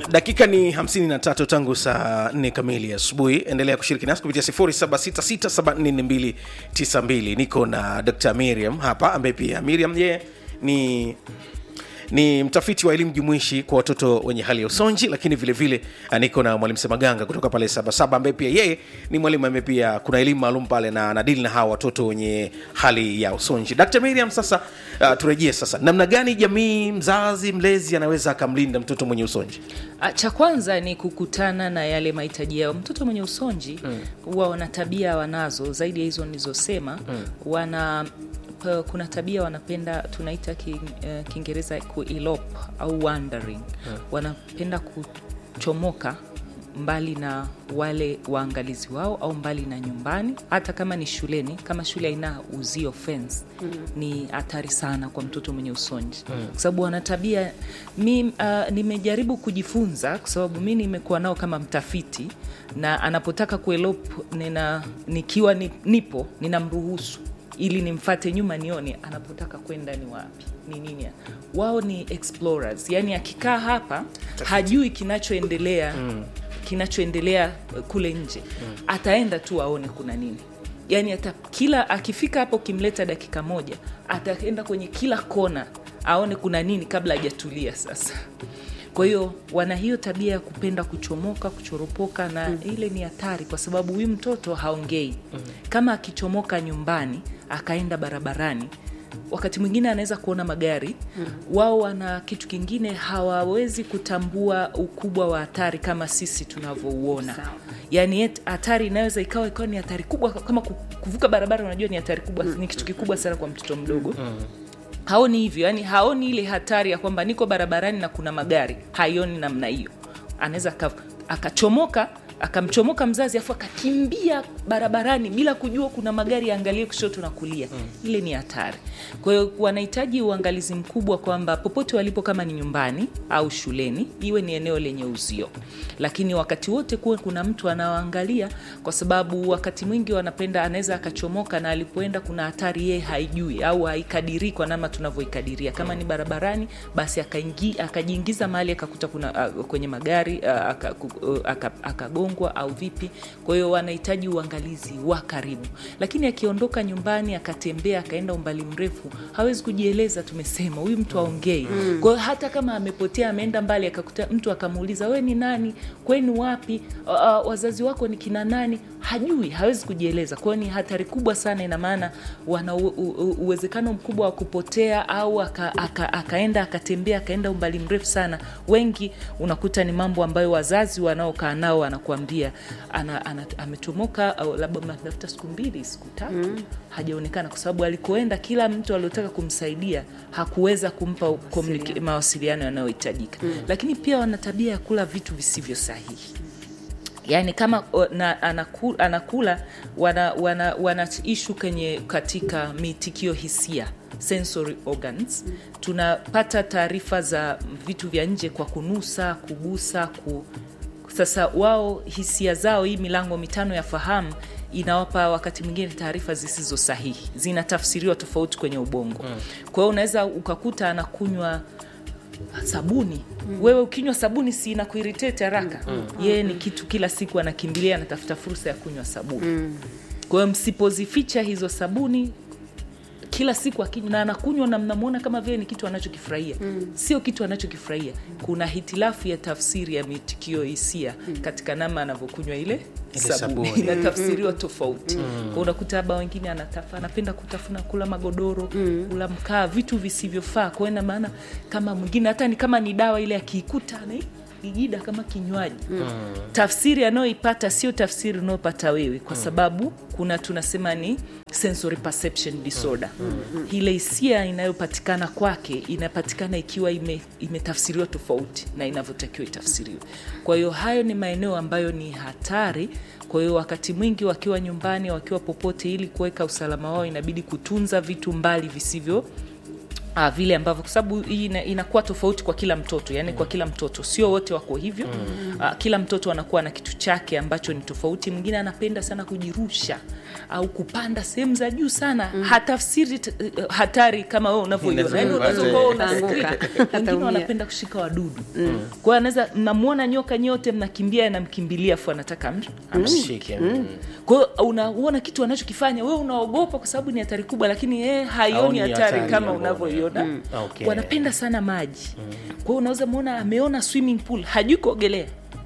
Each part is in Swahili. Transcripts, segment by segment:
dakika ni 53 tangu saa 4 kamili asubuhi endelea kushiriki nasi kupitia 0766744292 niko na dr miriam hapa ambaye pia miriam yeye ni ni mtafiti wa elimu jumuishi kwa watoto wenye hali ya usonji lakini vile vile ah, niko na mwalimu semaganga kutoka pale sabasaba ambaye pia yeye ni mwalimu ambaye pia kuna elimu maalum pale na anadili na hawa watoto wenye hali ya usonji dr miriam sasa uh, turejee sasa namna gani jamii mzazi mlezi anaweza akamlinda mtoto mwenye usonji Ah, cha kwanza ni kukutana na yale mahitaji yao mtoto mwenye usonji huwa wana tabia wanazo zaidi ya hizo nilizosema wana p- kuna tabia wanapenda tunaita ki- eh, kiingereza kuelop au wandering wanapenda kuchomoka mbali na wale waangalizi wao au mbali na nyumbani hata kama ni shuleni kama shule haina uzio fence mm. ni hatari sana kwa mtoto mwenye usonji mm. kwa sababu wana tabia mi uh, nimejaribu kujifunza kwa sababu mi nimekuwa nao kama mtafiti na anapotaka kuelop nina nikiwa ni, nipo ninamruhusu ili nimfate nyuma nione anapotaka kwenda ni wapi ni nini wao ni explorers yani akikaa hapa hajui kinachoendelea mm. kinachoendelea uh, kule nje mm. ataenda tu aone kuna nini yani ata kila akifika hapo ukimleta dakika moja ataenda kwenye kila kona aone kuna nini kabla hajatulia sasa kwa hiyo wana hiyo tabia ya kupenda kuchomoka kuchoropoka na mm. ile ni hatari kwa sababu huyu mtoto haongei mm. kama akichomoka nyumbani akaenda barabarani wakati mwingine anaweza kuona magari mm. wao wana kitu kingine hawawezi kutambua ukubwa wa hatari kama sisi tunavyouona yaani et- hatari inaweza ikawa ikawa ni hatari kubwa kama ku- kuvuka barabara unajua ni hatari kubwa mm. ni kitu kikubwa sana kwa mtoto mdogo mm haoni hivyo yani haoni ile hatari ya kwamba niko barabarani na kuna magari haioni namna hiyo anaweza aka- akachomoka akamchomoka mzazi afu akakimbia barabarani bila kujua kuna magari yaangalie kushoto na kulia mm. ile ni hatari kwa hiyo wanahitaji uangalizi mkubwa kwamba popote walipo kama ni nyumbani au shuleni iwe ni eneo lenye uzio lakini wakati wote kuwe kuna mtu anaoangalia kwa sababu wakati mwingi wanapenda anaweza akachomoka na alipoenda kuna hatari yeye haijui au haikadirii kwa namna tunavyoikadiria kama ni barabarani basi akaingi- akajiingiza mahali akakuta kuna uh, kwenye magari uh, aka- ku- uh, aka- akagongwa au vipi kwa hiyo wanahitaji uangalizi wa karibu lakini akiondoka nyumbani akatembea akaenda umbali mrefu hawezi kujieleza tumesema huyu mtu aongei mm. kwa hiyo hata kama amepotea ameenda mbali akakuta mtu akamuuliza we ni nani kwenu wapi uh, uh, wazazi wako ni kina nani hajui hawezi kujieleza kwa hiyo ni hatari kubwa sana ina maana wana u- u- u- uwezekano mkubwa wa kupotea au aka, aka, akaenda akatembea akaenda umbali mrefu sana wengi unakuta ni mambo ambayo wazazi wanaokaa nao anakuambia ana, ana, ametomoka au labda mnatafuta siku mbili siku tatu mm. hajaonekana kwa sababu alikoenda kila mtu aliotaka kumsaidia hakuweza kumpa communica- mawasiliano yanayohitajika mm. lakini pia wana tabia ya kula vitu visivyo sahihi yaani kama o, na, anakula, anakula wana, wana, wana ishu kwenye katika mitikio hisia sensory organs tunapata taarifa za vitu vya nje kwa kunusa kugusa ku, sasa wao hisia zao hii milango mitano ya fahamu inawapa wakati mwingine taarifa zisizo sahihi zinatafsiriwa tofauti kwenye ubongo mm. kwa hiyo unaweza ukakuta anakunywa sabuni mm. wewe ukinywa sabuni si inakuiritete haraka mm. yeye ni kitu kila siku anakimbilia anatafuta fursa ya kunywa sabuni mm. kwa hiyo msipozificha hizo sabuni kila siku akinywa na anakunywa na mnamwona kama vile ni kitu anachokifurahia mm. sio kitu anachokifurahia kuna hitilafu ya tafsiri ya mitikio hisia mm. katika namna anavyokunywa ile Ile sabuni. sabuni inatafsiriwa tofauti mm. kwa unakuta labda wengine anatafa, anapenda kutafuna kula magodoro mm. kula mkaa vitu visivyofaa kwa ina maana kama mwingine hata ni kama ni dawa ile akiikuta ana igida kama kinywaji mm. tafsiri anayoipata sio tafsiri unayopata wewe kwa sababu kuna tunasema ni sensory perception disorder mm. ile hisia inayopatikana kwake inapatikana ikiwa ime, imetafsiriwa tofauti na inavyotakiwa itafsiriwe kwa hiyo hayo ni maeneo ambayo ni hatari kwa hiyo wakati mwingi wakiwa nyumbani wakiwa popote ili kuweka usalama wao inabidi kutunza vitu mbali visivyo Ah, vile ambavyo kwa sababu hii ina- inakuwa tofauti kwa kila mtoto yani kwa kila mtoto sio wote wako hivyo mm. ah, kila mtoto anakuwa na kitu chake ambacho ni tofauti mwingine anapenda sana kujirusha au kupanda sehemu za juu sana hatafsiri t- eh, hatari kama wewe unavyoiona Inaweza yani unaweza kupata- ukawa una Utaanguka. street. wengine Ataumia. wanapenda kushika wadudu kwa hiyo anaweza mnamwona nyoka nyote mnakimbia anamkimbilia afu anataka am- Amshike. kwa hiyo unaona kitu anachokifanya wewe unaogopa kwa sababu ni hatari kubwa lakini yeye haioni Haoni hatari hatari kama ya unavyoiona Mm. Okay. wanapenda sana maji kwa hiyo unaweza mwona ameona swimming pool hajui kuogelea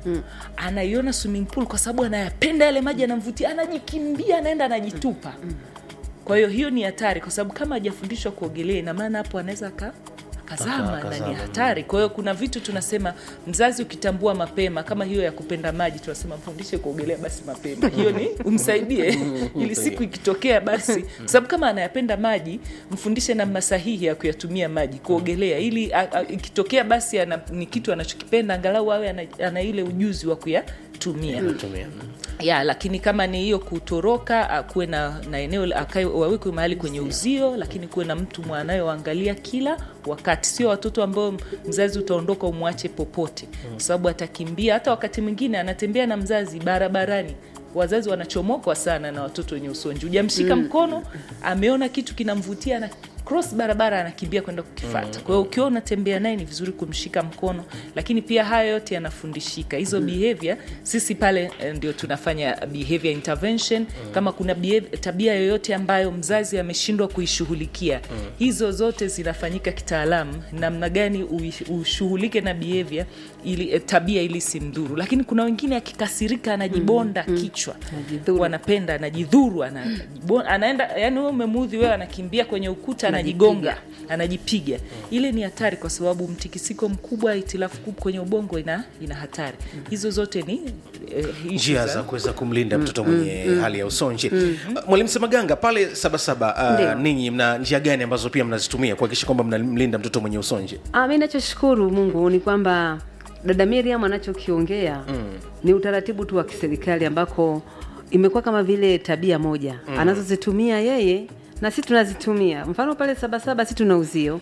anaiona swimming pool kwa sababu anayapenda yale maji anamvutia anajikimbia anaenda anajitupa kwa hiyo hiyo ni hatari kwa sababu kama hajafundishwa kuogelea ina maana hapo anaweza aka akazama na akazama, ni hatari kwa hiyo kuna vitu tunasema mzazi ukitambua mapema kama hiyo ya kupenda maji tunasema mfundishe kuogelea basi mapema hiyo ni umsaidie ili siku ikitokea basi kwa sababu kama anayapenda maji mfundishe namna sahihi ya kuyatumia maji kuogelea ili a, a, ikitokea basi ana, ni kitu anachokipenda angalau awe ana, ana ile ujuzi wa kuyatumia Tumia. ya lakini kama ni hiyo kutoroka a, kuwe na, na eneo la- akae wawekwe mahali kwenye uzio lakini kuwe na mtu mwanayoangalia kila wakati sio watoto ambao mzazi utaondoka umwache popote kwa sababu atakimbia hata wakati mwingine anatembea na mzazi barabarani wazazi wanachomokwa sana na watoto wenye usonji hujamshika mkono ameona kitu kinamvutia na cross barabara anakimbia kwenda kukifata kwa hiyo ukiwa unatembea naye ni vizuri kumshika mkono lakini pia haya yote yanafundishika hizo behavior sisi pale eh, ndio tunafanya behavior intervention kama kuna behavior, tabia yoyote ambayo mzazi ameshindwa kuishughulikia hizo zote zinafanyika kitaalamu namna gani ui- ushughulike na behavior ili eh, tabia ili simdhuru lakini kuna wengine akikasirika anajibonda kichwa Anajidhuru. wanapenda anajidhuru anajibo- anaenda yani wewe umemuudhi wewe anakimbia kwenye ukuta anajigonga anajipiga ile ni hatari kwa sababu mtikisiko mkubwa itilafu kubwa kwenye ubongo ina, ina hatari hizo zote ni eh, issue njia za- za kuweza kumlinda mtoto mwenye hali ya usonji Uh, mwalimu semaganga pale sabasaba Ndio. uh, ninyi mna njia gani ambazo pia mnazitumia kuhakikisha kwamba mnamlinda mtoto mwenye usonji Ah, mi nachoshukuru Mungu ni kwamba dada Miriam anachokiongea ni utaratibu tu wa kiserikali ambako imekuwa kama vile tabia moja anazozitumia yeye na sisi tunazitumia. Mfano pale Sabasaba sisi tuna uzio,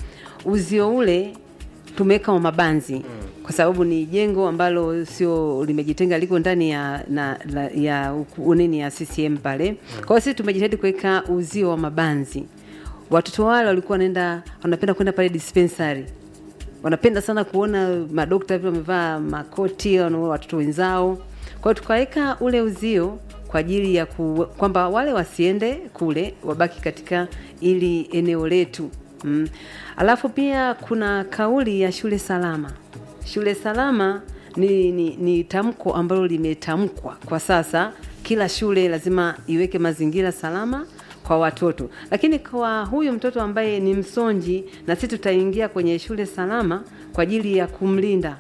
uzio ule tumeweka wa mabanzi kwa sababu ni jengo ambalo sio limejitenga, liko ndani ya na, la, ya uku- nini ya CCM pale. Kwa hiyo sisi tumejitahidi kuweka uzio wa mabanzi. Watoto wale walikuwa wanaenda wanapenda kwenda pale dispensary wanapenda sana kuona madokta vile wamevaa makoti wanaona watoto wenzao kwa hiyo tukaweka ule uzio kwa ajili ya ku, kwamba wale wasiende kule wabaki katika ili eneo letu mm. alafu pia kuna kauli ya shule salama shule salama ni, ni, ni tamko ambalo limetamkwa kwa sasa kila shule lazima iweke mazingira salama kwa watoto lakini kwa huyu mtoto ambaye ni msonji na sisi tutaingia kwenye shule salama kwa ajili ya kumlinda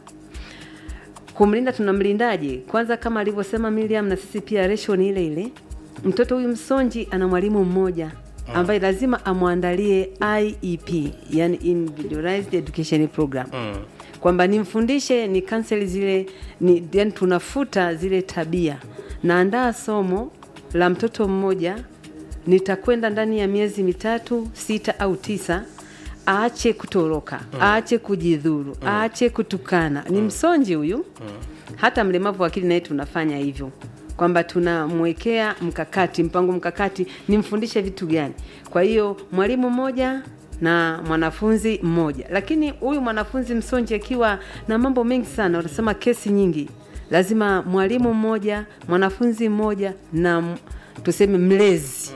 kumlinda tunamlindaje kwanza kama alivyosema Miriam na sisi pia ratio ni ile ile mtoto huyu msonji ana mwalimu mmoja ambaye lazima amwandalie IEP yani individualized education program kwamba nimfundishe ni cancel zile ni, yani tunafuta zile tabia naandaa somo la mtoto mmoja nitakwenda ndani ya miezi mitatu sita au tisa aache kutoroka aache kujidhuru aache kutukana ni msonji huyu hata mlemavu wa akili naye tunafanya hivyo kwamba tunamwekea mkakati mpango mkakati nimfundishe vitu gani kwa hiyo mwalimu mmoja na mwanafunzi mmoja lakini huyu mwanafunzi msonji akiwa na mambo mengi sana wanasema kesi nyingi lazima mwalimu mmoja mwanafunzi mmoja na m- tuseme mlezi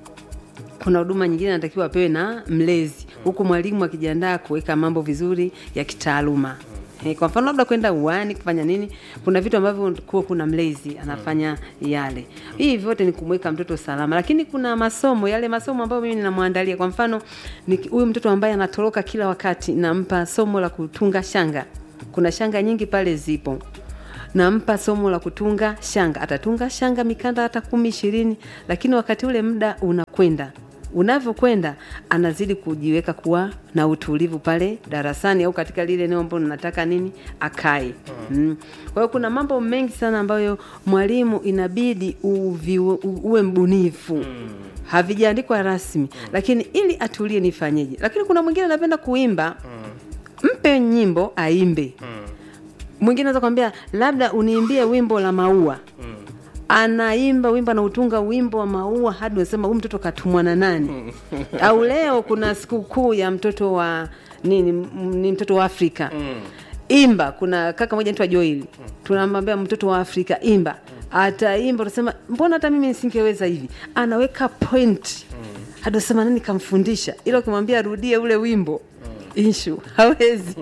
kuna huduma nyingine anatakiwa apewe na mlezi huku mwalimu akijiandaa kuweka mambo vizuri ya kitaaluma Eh, kwa mfano labda kwenda uani kufanya nini kuna vitu ambavyo kuwa kuna mlezi anafanya yale hii vyote ni kumweka mtoto salama lakini kuna masomo yale masomo ambayo mimi ninamwandalia kwa mfano ni huyu mtoto ambaye anatoroka kila wakati nampa somo la kutunga shanga kuna shanga nyingi pale zipo nampa somo la kutunga shanga atatunga shanga mikanda hata kumi ishirini lakini wakati ule muda unakwenda unavyokwenda anazidi kujiweka kuwa na utulivu pale darasani au katika lile eneo ambalo nataka nini akae mm. kwa hiyo kuna mambo mengi sana ambayo mwalimu inabidi uvi, u, uwe mbunifu havijaandikwa rasmi lakini ili atulie nifanyeje lakini kuna mwingine anapenda kuimba mpe nyimbo aimbe mwingine anaweza kwambia labda uniimbie wimbo la maua anaimba wimbo anautunga wimbo wa maua hadi unasema huyu mtoto katumwa na nani au leo kuna sikukuu ya mtoto wa nini m- ni mtoto wa afrika imba kuna kaka moja anaitwa joil tunamwambia mtoto wa afrika imba ataimba utasema mbona hata mimi nisingeweza hivi anaweka point hadi unasema nani kamfundisha ila ukimwambia arudie ule wimbo ishu hawezi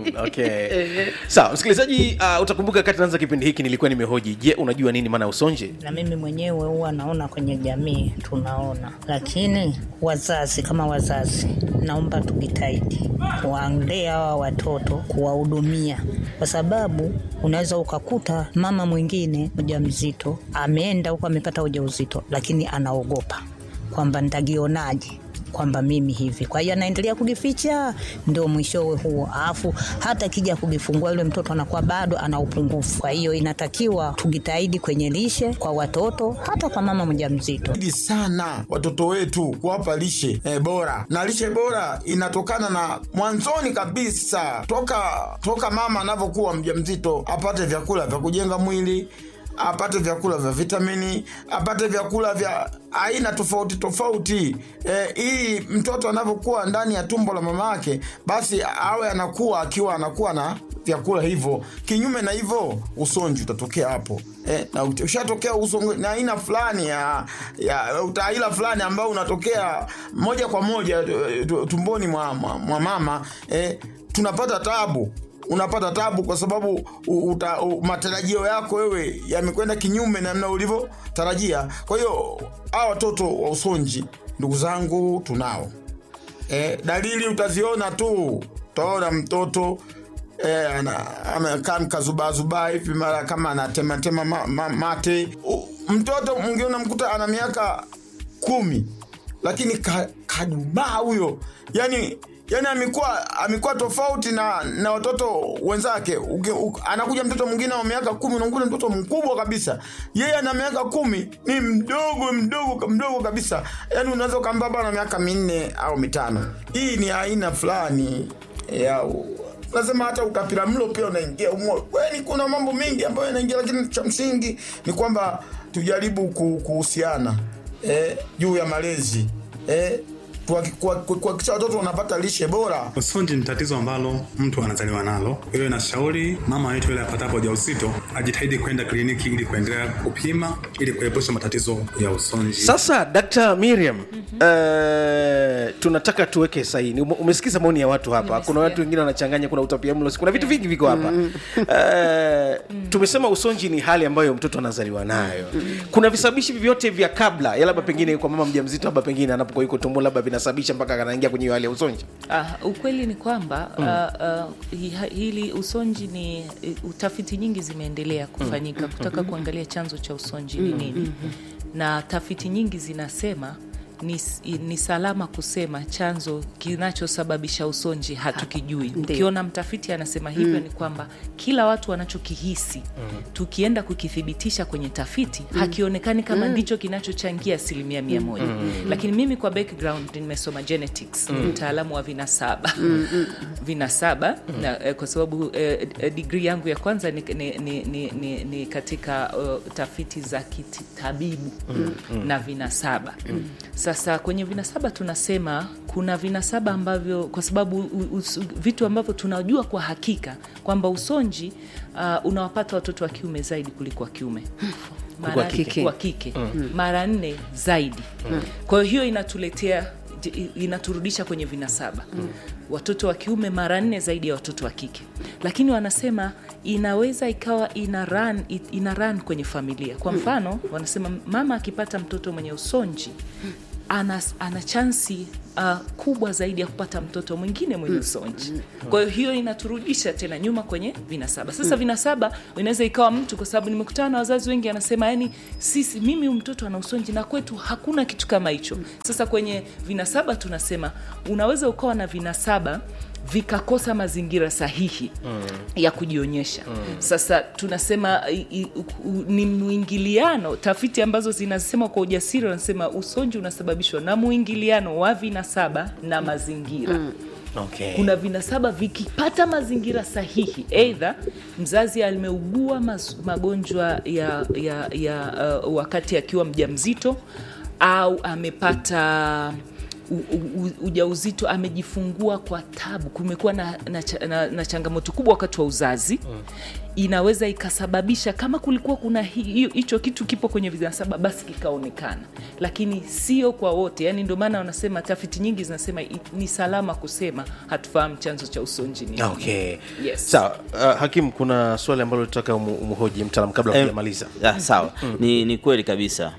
okay. sawa msikilizaji uh, utakumbuka kati naanza kipindi hiki nilikuwa nimehoji je unajua nini maana ya usonji na mimi mwenyewe huwa naona kwenye jamii tunaona, lakini wazazi kama wazazi, naomba tujitahidi kuwalea hawa watoto, kuwahudumia, kwa sababu unaweza ukakuta mama mwingine mjamzito ameenda huko amepata ujauzito, lakini anaogopa kwamba nitagionaje kwamba mimi hivi, kwa hiyo anaendelea kujificha, ndio mwishowe huo. Alafu hata kija kujifungua yule mtoto anakuwa bado ana upungufu. Kwa hiyo inatakiwa tujitahidi kwenye lishe kwa watoto, hata kwa mama mjamzito. Jitahidi sana watoto wetu kuwapa lishe eh, bora na lishe bora inatokana na mwanzoni kabisa toka toka mama anavyokuwa mjamzito apate vyakula vya kujenga mwili apate vyakula vya vitamini apate vyakula vya aina tofauti tofauti eh, ili mtoto anavyokuwa ndani ya tumbo la mama yake basi awe anakuwa akiwa anakuwa na vyakula hivyo kinyume na hivyo usonji utatokea hapo eh, na ut- ushatokea usonji na aina fulani ya, ya utaila fulani ambao unatokea moja kwa moja eh, tu- tumboni mwa, mwa, mwa mama eh, tunapata tabu unapata tabu kwa sababu u- uta, u, matarajio yako wewe yamekwenda kinyume na namna ulivyotarajia kwa hiyo hawa watoto wa usonji ndugu zangu tunao e, dalili utaziona tu utaona mtoto e, amekaa mkazubazubaa hivi mara kama anatematema ma, ma, mate U, mtoto mwingine unamkuta ana miaka kumi lakini ka, kadumaa huyo yani yani amekuwa amekuwa tofauti na na watoto wenzake Uki, u, anakuja mtoto mwingine wa miaka kumi unakuta mtoto mkubwa kabisa yeye ana miaka kumi ni mdogo mdogo mdogo kabisa yani unaweza ukaambia bana miaka minne au mitano hii ni aina fulani ya nasema hata utapira mlo pia unaingia umo kweli kuna mambo mengi ambayo yanaingia lakini cha msingi ni kwamba tujaribu ku- kuhusiana eh, juu ya malezi eh, kuhaki- kuha- kuhakikisha watoto wanapata lishe bora Usonji ni tatizo ambalo mtu anazaliwa nalo. Kwa hiyo nashauri mama yetu yule apatapo ujauzito ajitahidi kwenda kliniki ili kuendelea kupima ili kuepusha matatizo ya usonji. sasa dkt miriam uh, tunataka tuweke saini Ume- umesikiza maoni ya watu hapa kuna Nimesikia. watu wengine wanachanganya kuna utapiamlo kuna vitu vingi viko hapa uh, tumesema usonji ni hali ambayo mtoto anazaliwa nayo kuna visababishi vyovyote vya kabla ya labda pengine kwa mama mjamzito labda pengine anapokuwa yuko tumbo labda vinasababisha mpaka anaingia kwenye hiyo hali ya usonji Ah, ukweli ni kwamba mm. uh, uh, hi- hili usonji ni uh, utafiti nyingi zimeendelea kufanyika kutaka kuangalia chanzo cha usonji ni nini na tafiti nyingi zinasema ni, s- i- ni salama kusema chanzo kinachosababisha usonji hatukijui Ndiyo. ukiona mtafiti anasema hivyo ni kwamba kila watu wanachokihisi tukienda kukithibitisha kwenye tafiti hakionekani kama ndicho kinachochangia asilimia mia moja lakini mimi kwa background nimesoma genetics ni mtaalamu wa vinasaba vinasaba na, eh, kwa sababu eh, eh, digri yangu ya kwanza ni, ni, ni, ni, ni, ni katika uh, tafiti za kitabibu na vinasaba sasa kwenye vinasaba tunasema kuna vinasaba ambavyo kwa sababu u, u, vitu ambavyo tunajua kwa hakika kwamba usonji uh, unawapata watoto wa kiume zaidi kuliko wa kiume Kuliko wa Maana- kike. wa kike mara nne zaidi kwa hiyo hiyo inatuletea j- inaturudisha kwenye vinasaba watoto wa kiume mara nne zaidi ya watoto wa kike lakini wanasema inaweza ikawa ina run, ina run kwenye familia kwa mfano wanasema mama akipata mtoto mwenye usonji ana, ana chansi uh, kubwa zaidi ya kupata mtoto mwingine mwenye usonji kwa hiyo hiyo inaturudisha tena nyuma kwenye vinasaba sasa vinasaba inaweza ikawa mtu kwa sababu nimekutana na wazazi wengi anasema yani sisi mimi huyu mtoto ana usonji na kwetu hakuna kitu kama hicho sasa kwenye vinasaba tunasema unaweza ukawa na vinasaba vikakosa mazingira sahihi mm. ya kujionyesha mm. sasa tunasema i, i, u, u, ni mwingiliano tafiti ambazo zinasema kwa ujasiri wanasema usonji unasababishwa na mwingiliano wa vinasaba na mazingira mm Okay. kuna vinasaba vikipata mazingira sahihi eidha mzazi ameugua mas- magonjwa ya, ya, ya uh, wakati akiwa mjamzito au amepata u- u- u- ujauzito amejifungua kwa tabu kumekuwa na, na, cha- na, na changamoto kubwa wakati wa uzazi mm. inaweza ikasababisha kama kulikuwa kuna hi- hiyo- hicho kitu kipo kwenye vinasaba basi kikaonekana lakini sio kwa wote yani ndio maana wanasema tafiti nyingi zinasema i- ni salama kusema hatufahamu chanzo cha usonji ni nini. okay Yes. sawa uh, hakim kuna swali ambalo tutaka umu- umhoji mtaalam kabla Eh, hujamaliza ah, sawa ni, ni kweli kabisa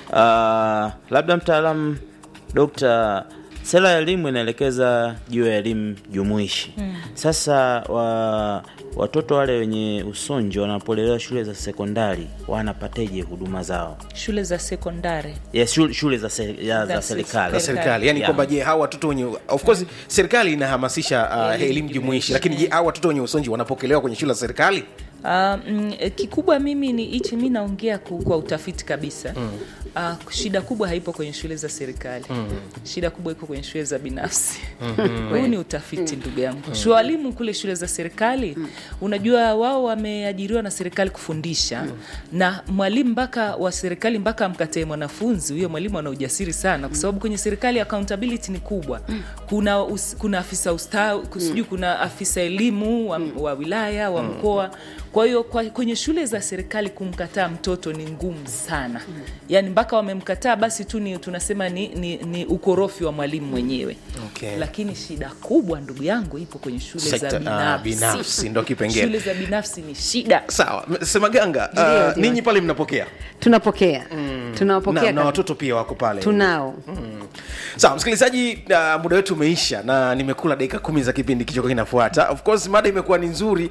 uh, labda mtaalamu dokta sera ya elimu inaelekeza juu ya elimu jumuishi mm. sasa wa, watoto wale wenye usonji wanapolelewa shule za sekondari wanapateje huduma zao shule za sekondari ya shule, shule za, se, ya, za Za serikali za serikali yani Yeah. kwamba je hawa watoto wenye of course serikali inahamasisha uh, Elimu elimu jumuishi jumuishi, lakini je hawa watoto wenye usonji wanapokelewa kwenye shule za serikali Uh, mm, eh, kikubwa mimi ni hichi mi naongea ku- kwa utafiti kabisa mm. uh, shida kubwa haipo kwenye shule za serikali mm. shida kubwa iko kwenye shule za binafsi huu ni utafiti ndugu yangu mm. walimu kule shule za serikali mm. unajua wao wameajiriwa na serikali kufundisha mm. na mwalimu mpaka wa serikali mpaka amkatae mwanafunzi huyo mwalimu ana ujasiri sana kwa sababu kwenye serikali accountability ni kubwa kuna, us, kuna afisa ustawi sijui kuna afisa elimu wa, wa wilaya wa mkoa kwa hiyo kwa- kwenye shule za serikali kumkataa mtoto ni ngumu sana yaani mpaka wamemkataa basi tu ni tunasema ni, ni, ni ukorofi wa mwalimu mwenyewe Okay. lakini shida kubwa ndugu yangu ipo kwenye shule Sekta- za ah, binafsi binafsi, ndo kipengele. shule za binafsi ni shida sawa M- semaganga Ndio, uh, ndio. ninyi pale mnapokea tunapokea tunawapokea na, na kabisa. watoto pia wako pale tunao sawa msikilizaji uh, muda wetu umeisha na nimekula dakika kumi za kipindi kichoko kinafuata of course mada imekuwa ni nzuri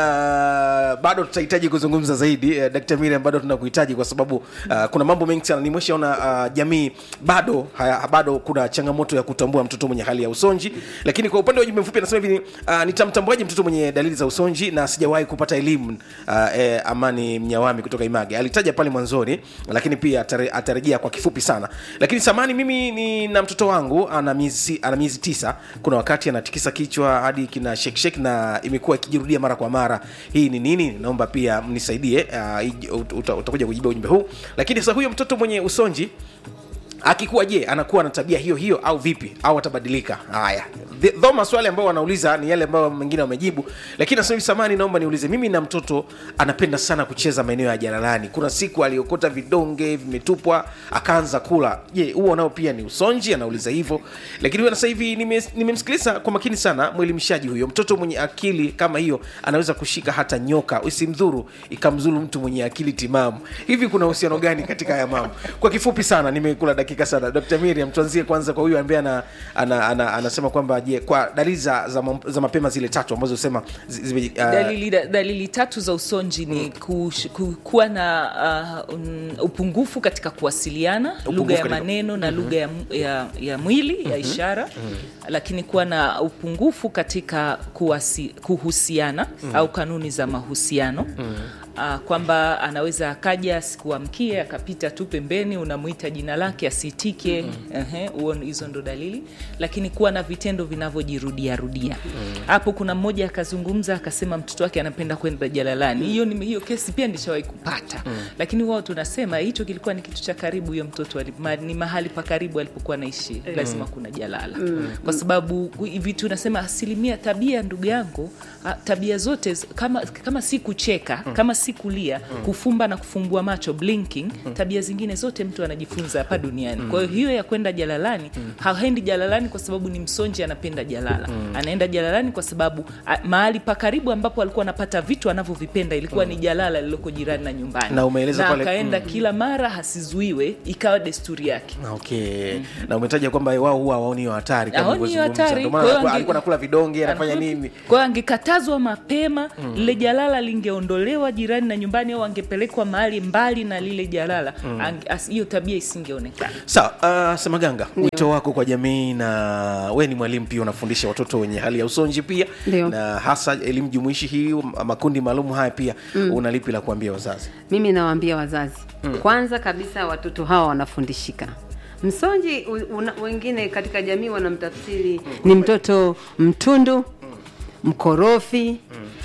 na bado tutahitaji kuzungumza zaidi uh, dkt miriam bado tunakuhitaji kwa sababu uh, kuna mambo mengi sana nimeshaona uh, jamii bado haya, bado kuna changamoto ya kutambua mtoto mwenye hali ya usonji lakini kwa upande wa ujumbe mfupi anasema hivi uh, nitamtambuaje mtoto mwenye dalili za usonji na sijawahi kupata elimu uh, eh, amani mnyawami kutoka image alitaja pale mwanzoni lakini pia atare, atarejea kwa kifupi sana lakini samani mimi ni na mtoto wangu ana miezi ana miezi tisa kuna wakati anatikisa kichwa hadi kina shake shake na imekuwa ikijirudia mara kwa mara hii ni nini naomba pia mnisaidie uh, ij- ut- uta- utakuja kujibu ujumbe huu lakini sasa huyo mtoto mwenye usonji akikuwa je anakuwa na tabia hiyo hiyo au vipi au atabadilika haya The- though maswali ambayo wanauliza ni yale ambayo mengine wamejibu lakini nasema hivi samani naomba niulize mimi na mtoto anapenda sana kucheza maeneo ya jalalani kuna siku aliokota vidonge vimetupwa akaanza kula je huo nao pia ni usonji anauliza hivyo lakini huyo sasa hivi nime- nimemsikiliza kwa makini sana mwelimishaji huyo mtoto mwenye akili kama hiyo anaweza kushika hata nyoka isimdhuru ikamzuru mtu mwenye akili timamu hivi kuna uhusiano gani katika haya mambo kwa kifupi sana nimekula dakika sana dr miriam tuanzie kwanza kwa huyu ambaye ana, ana, ana, anasema kwamba je kwa dalili za, za, ma- za mapema zile tatu ambazo sema zi- zime, uh, dalili, dalili tatu za usonji ni kush, ku, kuwa na uh, um, upungufu katika kuwasiliana lugha ya katika- maneno na lugha ya, mu- ya, ya mwili ya ishara lakini kuwa na upungufu katika kuwasi, kuhusiana au kanuni za mahusiano Uh, kwamba anaweza akaja asikuamkie akapita tu pembeni unamwita jina lake asitike Ehe, huo hizo ndo dalili lakini kuwa na vitendo vinavyojirudia rudia hapo kuna mmoja akazungumza akasema mtoto wake anapenda kwenda jalalani hiyo ni hiyo kesi pia nishawahi kupata lakini wao tunasema hicho kilikuwa ni kitu cha karibu huyo mtoto ali- ma, ni mahali pa karibu alipokuwa naishi lazima kuna jalala kwa sababu hivi tunasema asilimia tabia ndugu yangu ah, tabia zote z- kama, kama si kucheka kama si kulia kufumba na kufumbua macho blinking tabia zingine zote mtu anajifunza hapa duniani kwa hiyo hiyo ya kwenda jalalani haendi jalalani kwa sababu ni msonji anapenda jalala anaenda jalalani kwa sababu a, mahali pa karibu ambapo alikuwa anapata vitu anavyovipenda ilikuwa ni jalala lililoko jirani na nyumbani Na umeeleza na pale- akaenda kila mara hasizuiwe ikawa desturi yake okay na umetaja kwamba wao huwa waoni hiyo hatari kama Haoni hiyo ulivyozungumza. hatari. Ndio maana Kwa hiyo alikuwa- ange- alikuwa nakula vidonge anafanya nini kwa hiyo angekatazwa mapema lile jalala lingeondolewa jirani na nyumbani au angepelekwa mahali mbali na lile jalala Ange- as- hiyo tabia isingeonekana sawa uh, semaganga wito wako kwa jamii na we ni mwalimu pia unafundisha watoto wenye hali ya usonji pia Ndio. na hasa elimu jumuishi hii makundi maalum haya pia una lipi la kuambia wazazi mimi nawaambia wazazi mm. kwanza kabisa watoto hawa wanafundishika Msonji u- una, wengine katika jamii wanamtafsiri ni mtoto mtundu, mkorofi,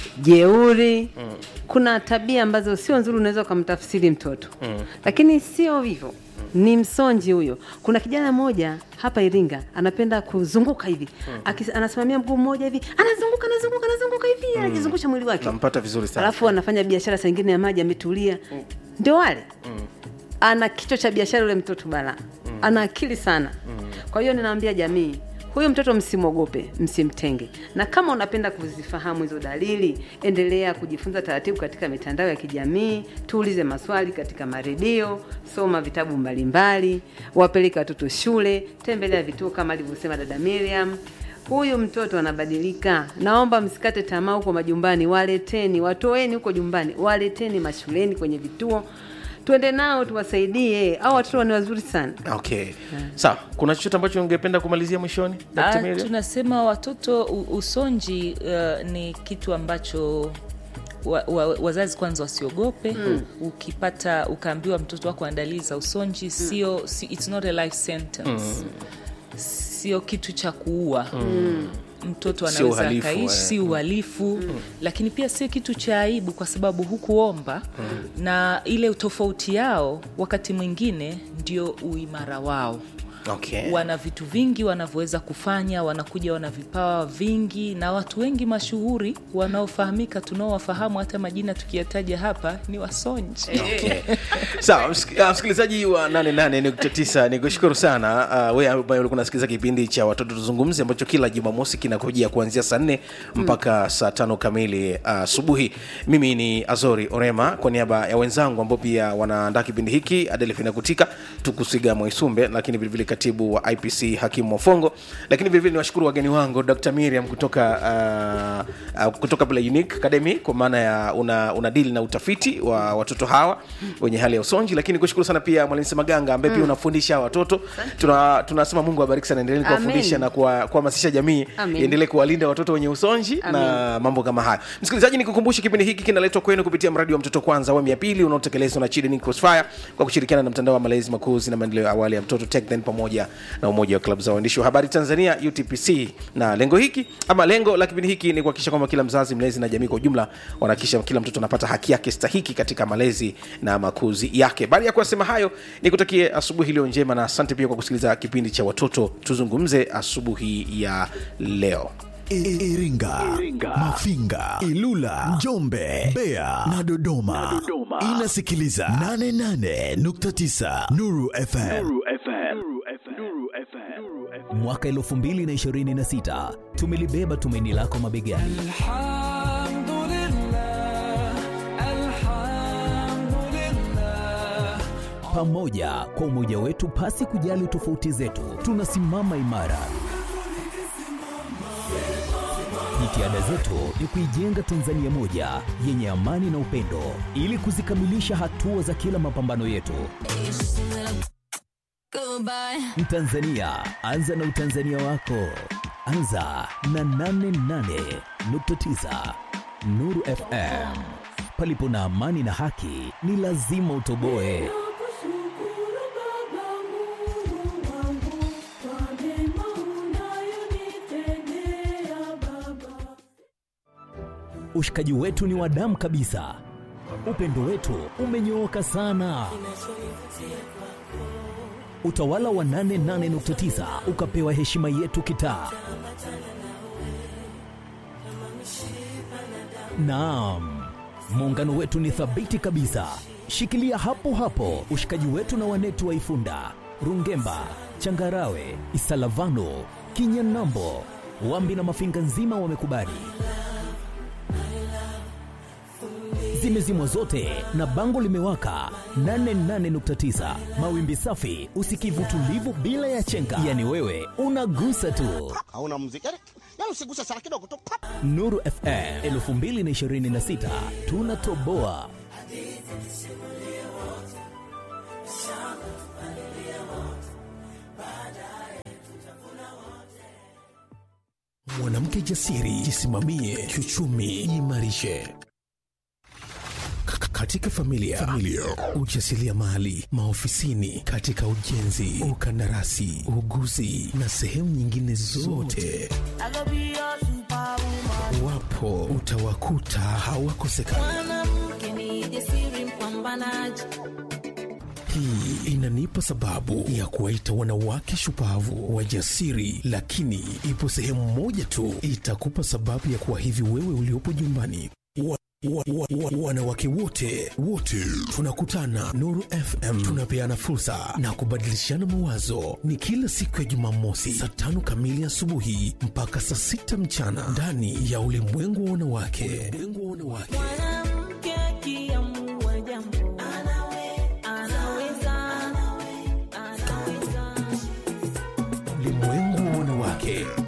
jeuri. Kuna tabia ambazo sio nzuri, unaweza ukamtafsiri mtoto lakini sio hivyo ni msonji huyo. Kuna kijana mmoja hapa Iringa anapenda kuzunguka hivi Akis, anasimamia mguu mmoja hivi anazunguka anazunguka anazunguka hivi anajizungusha mwili wake nampata vizuri sana alafu anafanya biashara saa ingine ya maji ametulia ndio wale ana kichwa cha biashara yule mtoto bala ana akili sana kwa hiyo ninaambia jamii huyu mtoto msimwogope msimtenge na kama unapenda kuzifahamu hizo dalili endelea kujifunza taratibu katika mitandao ya kijamii tuulize maswali katika maredio soma vitabu mbalimbali wapeleke watoto shule tembelea vituo kama alivyosema dada miriam huyu mtoto anabadilika. Naomba msikate tamaa huko majumbani, waleteni, watoeni huko jumbani, waleteni mashuleni, kwenye vituo, twende nao tuwasaidie. Au watoto ni wazuri sana. okay sawa kuna chochote ambacho ungependa kumalizia mwishoni Dr. Ah, Miriam? tunasema watoto u- usonji uh, ni kitu ambacho wa, wa, wazazi kwanza wasiogope mm. ukipata ukaambiwa mtoto wako ana dalili za usonji sio si, it's not a life sentence sio kitu cha kuua mm. mtoto Sio anaweza uhalifu, akaishi eh. si uhalifu lakini pia sio kitu cha aibu kwa sababu hukuomba na ile utofauti yao wakati mwingine ndio uimara wao okay. wana vitu vingi wanavyoweza kufanya wanakuja wana vipawa vingi na watu wengi mashuhuri wanaofahamika tunaowafahamu hata majina tukiyataja hapa ni wasonji Okay. sawa msik- ah, msikilizaji wa 88.9 ni kushukuru sana uh, we ambaye ulikuwa unasikiliza kipindi cha watoto tuzungumze ambacho kila jumamosi kinakujia kuanzia saa nne mpaka saa tano kamili asubuhi mimi ni azori orema kwa niaba ya wenzangu ambao pia wanaandaa kipindi hiki adelfina kutika tukusiga mwaisumbe lakini vilevile katibu wa ipc hakimu mofongo lakini vilevile ni washukuru wageni wangu dr miriam kutoka uh, uh, kutoka pale unique academy kwa maana ya una, una dili na utafiti wa watoto hawa wenye hali ya usonji lakini kushukuru sana pia mwalimu semaganga ambaye pia unafundisha hawa watoto tuna tunasema mungu awabariki sana endelee kuwafundisha Amen. na kuwa- kuhamasisha jamii Amen. iendelee kuwalinda watoto wenye usonji na mambo kama hayo msikilizaji nikukumbushe kipindi hiki kinaletwa kwenu kupitia mradi wa mtoto kwanza awamu ya pili unaotekelezwa na children crossfire kwa kushirikiana na mtandao wa malezi makuzi na maendeleo ya awali ya mtoto TechDen pamoja na umoja wa klabu za waandishi wa habari tanzania utpc na lengo hiki ama lengo la kipindi hiki ni kuhakikisha kwamba kila mzazi mlezi na jamii kwa ujumla wanahakikisha kila mtoto anapata haki yake stahiki katika malezi na makuzi yake baada ya kuyasema hayo nikutakie asubuhi iliyo njema na asante pia kwa kusikiliza kipindi cha watoto tuzungumze asubuhi ya leo I- Iringa, Mafinga, Ilula, Njombe, Mbeya na Dodoma. Inasikiliza 88.9 Nuru FM. mwaka 2026 tumelibeba tumaini lako mabegani pamoja kwa umoja wetu pasi kujali tofauti zetu tunasimama imara jitihada zetu ni kuijenga tanzania moja yenye amani na upendo ili kuzikamilisha hatua za kila mapambano yetu Mtanzania, anza na utanzania wako. Anza na 88.9 Nuru FM. Palipo na amani na haki, ni lazima utoboe. Ushikaji wetu ni wa damu kabisa. Upendo wetu umenyooka sana. Utawala wa 88.9 ukapewa heshima yetu kitaa. Naam, muungano wetu ni thabiti kabisa. Shikilia hapo hapo ushikaji wetu na wanetu wa Ifunda, Rungemba, Changarawe, Isalavano, Kinyanambo, Wambi na Mafinga nzima wamekubali. Zimezimwa zote na bango limewaka 88.9 mawimbi safi, usikivu tulivu bila ya chenga. Yani wewe unagusa tu. hauna muziki yani, yani usiguse sana kidogo tu pap. Nuru FM 2026 tunatoboa. Mwanamke jasiri, jisimamie kiuchumi, jiimarishe. Ka- ka- katika familia, familia. ujasiriamali, maofisini, katika ujenzi, ukandarasi, uuguzi na sehemu nyingine zote wapo utawakuta hawakosekana. Hii inanipa sababu ya kuwaita wanawake shupavu wajasiri, lakini ipo sehemu moja tu itakupa sababu ya kuwa hivi wewe uliopo nyumbani wa, wa, wa, wa, wanawake wote wote tunakutana Nuru FM, tunapeana fursa na kubadilishana mawazo. Ni kila siku ya Jumamosi saa tano kamili asubuhi mpaka saa sita mchana ndani ya ulimwengu wa wanawake. Ulimwengu wa wanawake.